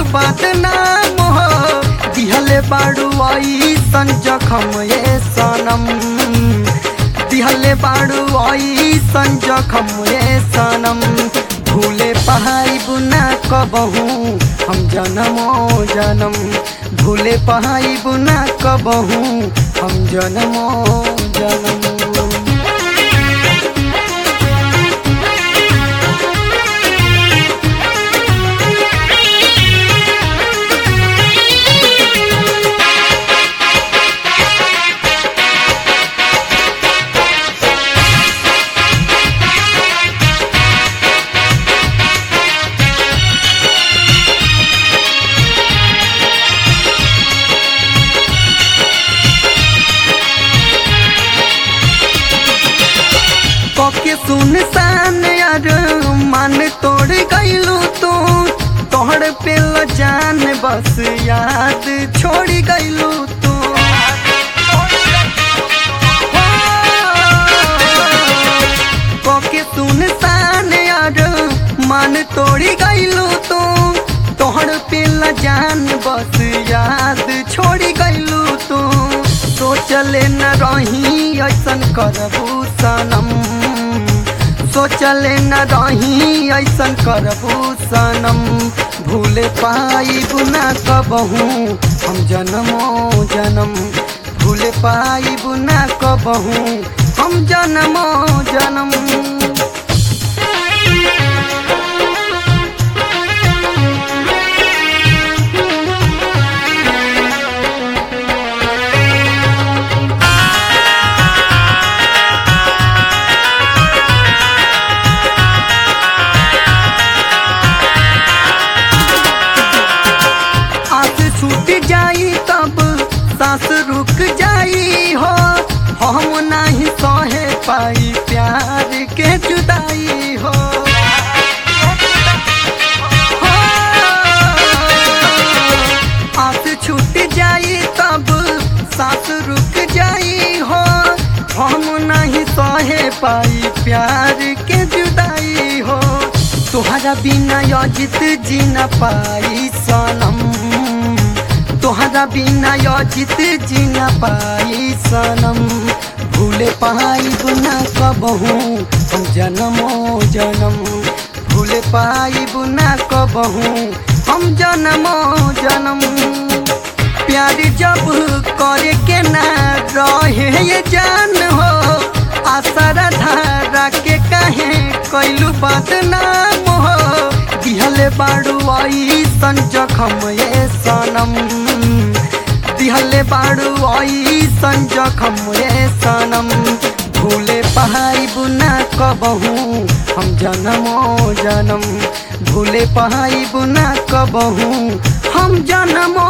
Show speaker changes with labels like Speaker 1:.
Speaker 1: बदनाम हो दिहले बाड़ू ऐसन जखम ये सनम दिहले बाड़ू ऐसन जखम ये सनम भूले पहाई बुना कबहू हम जनमो जनम भूले पहाई बुना कबहू हम जनमो जनम पके सुनसान यार मन तोड़ गईलू तू तोहर पे जान बस याद छोड़ गईलू तू पके सुनसान यार मन तोड़ गईलू तू तोहर पे जान बस याद छोड़ गईलू तू सोचले न रही ऐसन करबू सनम सोचले न रही ऐसन करबू सनम भूले पाई बुना कबहू हम जनमो जनम भूले पाई बुना कबहू हम जनमो जनम आस छूट जाई तब सांस रुक जाई हो हम नहीं सहे पाई प्यार के जुदाई हो हो, आस छूट जाई तब सांस रुक जाई हो हम नहीं सहे पाई प्यार के जुदाई हो तोहरा बिना यजित जी न पाई सनम तोहरा बिना यजित जी न पाई सनम भूले पाई बुना कबहू हम जनमो जनम भूले पाई बुना कबहू हम जनमो जनम प्यार जब करे के ना रहे ये जान हो आसरा धारा के कहे कैलू बदनाम हो दिहले बाड़ू ऐसन जखम ये सनम दिहले बाड़ू ऐसन जखम ये सनम भूले पहाई बुना कबहू हम जनमो जनम भूले पहाई बुना कबहू हम जनमो